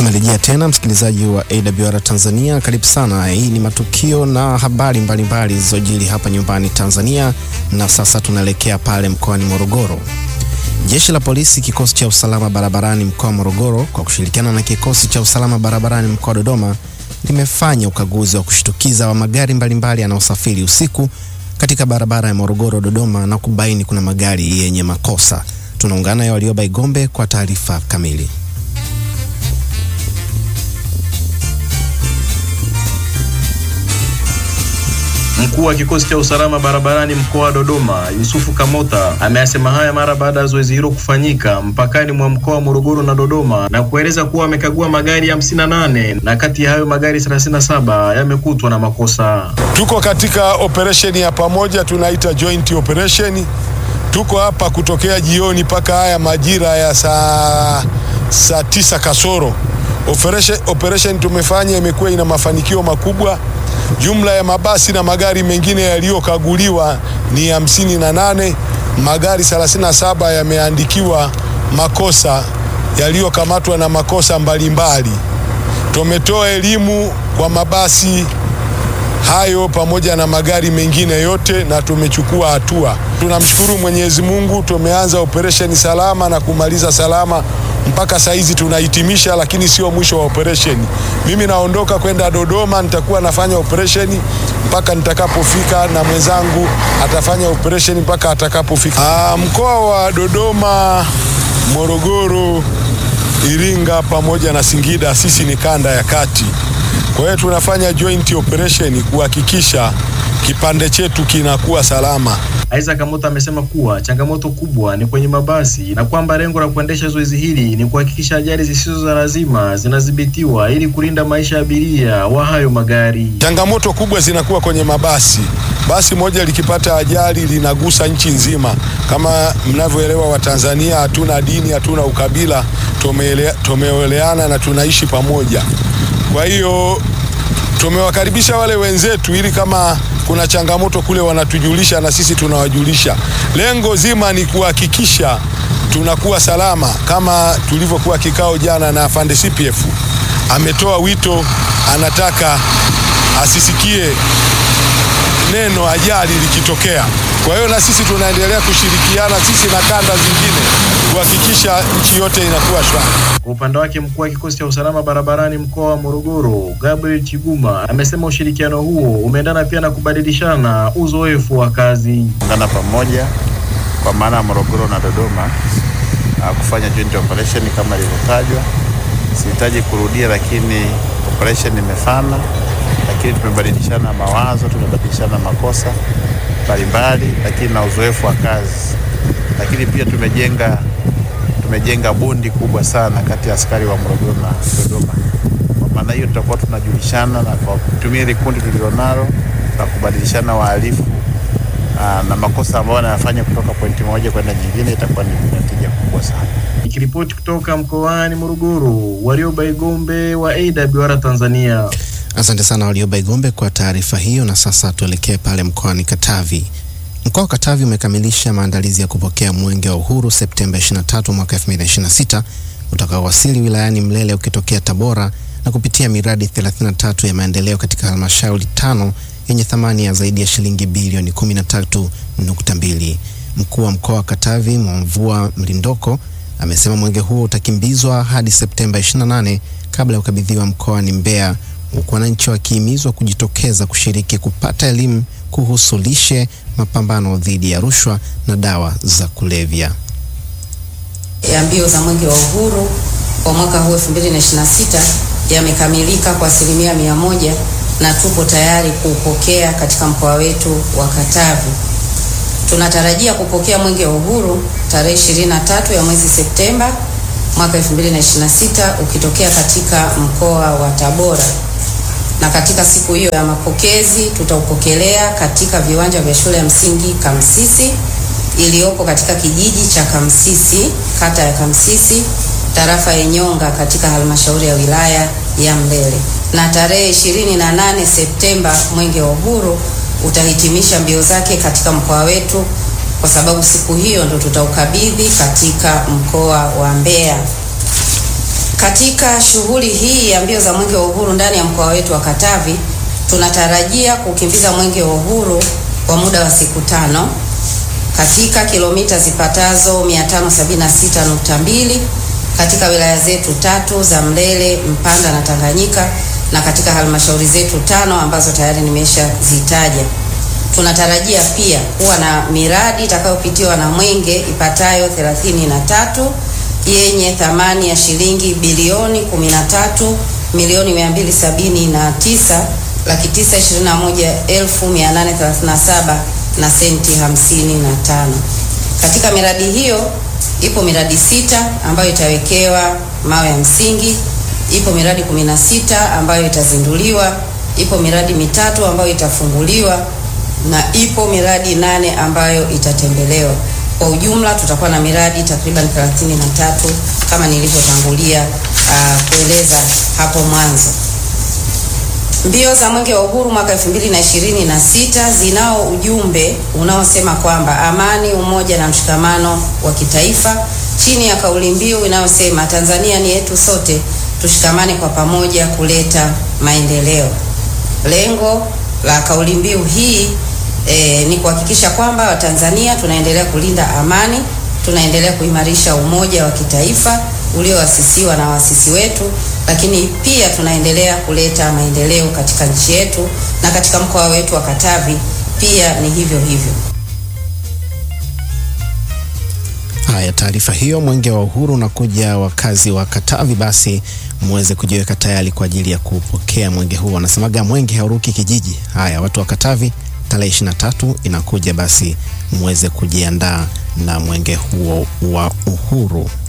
Tumerejea tena msikilizaji wa AWR Tanzania, karibu sana. Hii ni matukio na habari mbalimbali zilizojiri hapa nyumbani Tanzania, na sasa tunaelekea pale mkoani Morogoro. Jeshi la polisi kikosi cha usalama barabarani mkoa wa Morogoro kwa kushirikiana na kikosi cha usalama barabarani mkoa wa Dodoma limefanya ukaguzi wa kushtukiza wa magari mbalimbali yanayosafiri usiku katika barabara ya Morogoro Dodoma na kubaini kuna magari yenye makosa. Tunaungana na Walioba Igombe kwa taarifa kamili. Mkuu wa kikosi cha usalama barabarani mkoa wa Dodoma, Yusufu Kamota, ameyasema haya mara baada ya zoezi hilo kufanyika mpakani mwa mkoa wa Morogoro na Dodoma na kueleza kuwa wamekagua magari hamsini na nane na kati ya hayo magari 37 yamekutwa na makosa. Tuko katika operesheni ya pamoja tunaita joint operation. Tuko hapa kutokea jioni mpaka haya majira ya saa saa tisa kasoro. Operation, operation tumefanya imekuwa ina mafanikio makubwa. Jumla ya mabasi na magari mengine yaliyokaguliwa ni hamsini na nane. Magari 37 yameandikiwa makosa yaliyokamatwa na makosa mbalimbali. Tumetoa elimu kwa mabasi hayo pamoja na magari mengine yote na tumechukua hatua. Tunamshukuru Mwenyezi Mungu, tumeanza operesheni salama na kumaliza salama mpaka saa hizi tunahitimisha, lakini sio mwisho wa operesheni. Mimi naondoka kwenda Dodoma, nitakuwa nafanya operesheni mpaka nitakapofika, na mwenzangu atafanya operesheni mpaka atakapofika. Mkoa wa Dodoma, Morogoro, Iringa pamoja na Singida, sisi ni kanda ya kati. Kwa hiyo tunafanya joint operation kuhakikisha kipande chetu kinakuwa salama. Isaac Kamota amesema kuwa changamoto kubwa ni kwenye mabasi na kwamba lengo la kuendesha zoezi hili ni kuhakikisha ajali zisizo za lazima zinadhibitiwa ili kulinda maisha ya abiria wa hayo magari. Changamoto kubwa zinakuwa kwenye mabasi. Basi moja likipata ajali linagusa nchi nzima. Kama mnavyoelewa, Watanzania hatuna dini, hatuna ukabila, tumeeleana na tunaishi pamoja. Kwa hiyo tumewakaribisha wale wenzetu ili kama kuna changamoto kule wanatujulisha na sisi tunawajulisha. Lengo zima ni kuhakikisha tunakuwa salama, kama tulivyokuwa kikao jana na afande CPF ametoa wito, anataka asisikie neno ajali likitokea. Kwa hiyo na sisi tunaendelea kushirikiana sisi na kanda zingine kuhakikisha nchi yote inakuwa shwari. Kwa upande wake mkuu wa kikosi cha usalama barabarani mkoa wa Morogoro, Gabriel Chiguma, amesema ushirikiano huo umeendana pia na kubadilishana uzoefu wa kazi. Ungana pamoja kwa maana ya Morogoro na Dodoma kufanya joint operation kama ilivyotajwa. Sihitaji kurudia, lakini operation imefana, lakini tumebadilishana mawazo, tumebadilishana makosa mbalimbali, lakini na uzoefu wa kazi, lakini pia tumejenga tumejenga bondi kubwa sana kati ya askari wa Morogoro na Dodoma. Kwa maana hiyo tutakuwa tunajulishana na kwa kutumia ile kundi tulilonalo na kubadilishana wahalifu na makosa ambayo wanayafanya kutoka pointi moja kwenda nyingine, itakuwa ni natija kubwa sana. Nikiripoti kutoka mkoani Morogoro, Warioba Igombe wa AWR Tanzania. Asante sana Warioba Igombe kwa taarifa hiyo, na sasa tuelekee pale mkoani Katavi. Mkoa wa Katavi umekamilisha maandalizi ya kupokea mwenge wa uhuru Septemba 23 mwaka 2026 utakaowasili wilayani Mlele ukitokea Tabora na kupitia miradi 33 ya maendeleo katika halmashauri tano yenye thamani ya zaidi ya shilingi bilioni 13.2. Mkuu wa mkoa wa Katavi Mwamvua Mlindoko amesema mwenge huo utakimbizwa hadi Septemba 28 kabla ya kukabidhiwa mkoani Mbeya, huku wananchi wakihimizwa kujitokeza kushiriki kupata elimu kuhusu lishe, mapambano dhidi ya rushwa na dawa za kulevya. ya mbio za mwenge wa uhuru kwa mwaka huu 2026 yamekamilika kwa asilimia mia moja na tupo tayari kuupokea katika mkoa wetu wa Katavi. Tunatarajia kupokea mwenge wa uhuru tarehe 23 ya mwezi Septemba mwaka 2026 ukitokea katika mkoa wa Tabora, na katika siku hiyo ya mapokezi tutaupokelea katika viwanja vya shule ya msingi Kamsisi iliyopo katika kijiji cha Kamsisi, kata ya Kamsisi, tarafa ya Nyonga katika halmashauri ya wilaya ya Mlele. Na tarehe 28 Septemba mwenge wa uhuru utahitimisha mbio zake katika mkoa wetu, kwa sababu siku hiyo ndo tutaukabidhi katika mkoa wa Mbeya. Katika shughuli hii ya mbio za mwenge wa uhuru ndani ya mkoa wetu wa Katavi, tunatarajia kukimbiza mwenge wa uhuru kwa muda wa siku tano katika kilomita zipatazo 576.2 katika wilaya zetu tatu za Mlele, Mpanda na Tanganyika na katika halmashauri zetu tano ambazo tayari nimeshazitaja. Tunatarajia pia kuwa na miradi itakayopitiwa na mwenge ipatayo 33 yenye thamani ya shilingi bilioni 13 milioni 279 laki 921,837 na senti 55. Katika miradi hiyo ipo miradi sita ambayo itawekewa mawe ya msingi, ipo miradi 16 ambayo itazinduliwa, ipo miradi mitatu ambayo itafunguliwa na ipo miradi nane ambayo itatembelewa. Kwa ujumla tutakuwa na miradi takriban 33 kama nilivyotangulia uh, kueleza hapo mwanzo. Mbio za Mwenge wa Uhuru mwaka 2026 zinao ujumbe unaosema kwamba amani, umoja na mshikamano wa kitaifa chini ya kauli mbiu inayosema Tanzania ni yetu sote, tushikamane kwa pamoja kuleta maendeleo. Lengo la kauli mbiu hii e, ni kuhakikisha kwamba Watanzania tunaendelea kulinda amani, tunaendelea kuimarisha umoja wa kitaifa ulioasisiwa na waasisi wetu, lakini pia tunaendelea kuleta maendeleo katika nchi yetu na katika mkoa wetu wa Katavi pia ni hivyo hivyo. Haya, taarifa hiyo mwenge wa uhuru unakuja wakazi wa Katavi, basi muweze kujiweka tayari kwa ajili ya kupokea mwenge huu. Wanasemaga mwenge hauruki kijiji. Haya, watu wa Katavi, tarehe 23 inakuja, basi muweze kujiandaa na mwenge huo wa uhuru.